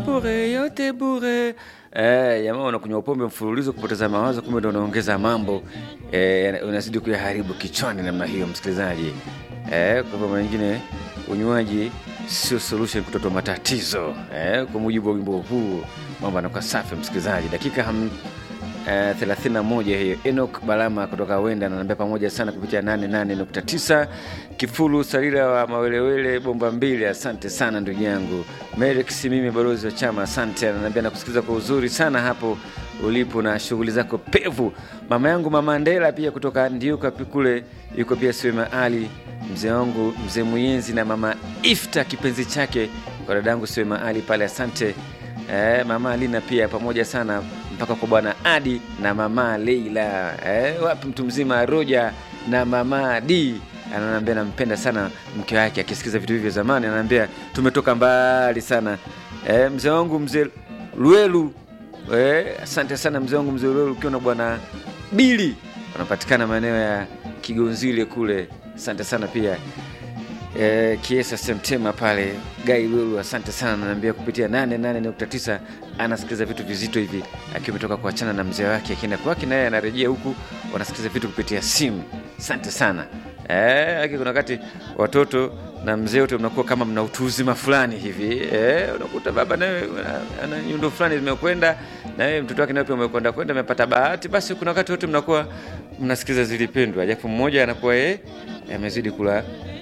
bure, yote bure. Eh, jamaa unakunywa pombe mfululizo kupoteza mawazo, kumbe ndo unaongeza mambo eh, unazidi kuyaharibu kichwani namna hiyo, msikilizaji. Eh, kwa hivyo mwingine unywaji sio solution kutotoa matatizo eh, kwa mujibu wa wimbo huu mambo anakuwa safi msikilizaji. Dakika ham, eh, 31 hiyo. Enoch Balama kutoka Wenda ananiambia pamoja sana kupitia 88.9. Kifulu Sarira wa Mawelewele bomba mbili, asante sana ndugu yangu. Merix mimi balozi wa chama, asante. Ananiambia nakusikiliza kwa uzuri sana hapo ulipo na shughuli zako pevu. Mama yangu mama Ndela pia kutoka Ndiuka kule yuko pia Siwema Ali, mzee wangu mzee Muyenzi na mama Ifta kipenzi chake kwa dadangu Siwema Ali pale, asante. Eh, mama Alina pia pamoja sana mpaka kwa bwana Adi na mama Leila. Eh, wapi mtu mzima Roja na mama D ananiambia nampenda sana mke wake, akisikiza vitu hivyo zamani ananiambia tumetoka mbali sana. Eh, mzee wangu mzee Luelu eh, asante sana mzee wangu mzee Luelu, ukiwa na bwana Bili wanapatikana maeneo ya Kigonzile kule, asante sana pia eh, Kiesa Semtema pale Gai Lulu, asante sana, naambia kupitia 88.9 anasikiliza vitu vizito hivi, akiwa ametoka kuachana na mzee wake, akienda kwake naye anarejea huku, wanasikiliza vitu kupitia simu. Asante sana eh, aki kuna wakati watoto na mzee wote mnakuwa kama mna utu uzima fulani hivi eh, unakuta baba naye ana nyundo fulani zimekwenda na yeye mtoto wake naye pia umekwenda kwenda, amepata bahati, basi kuna wakati wote mnakuwa mnasikiliza zilipendwa, japo mmoja anakuwa yeye amezidi kula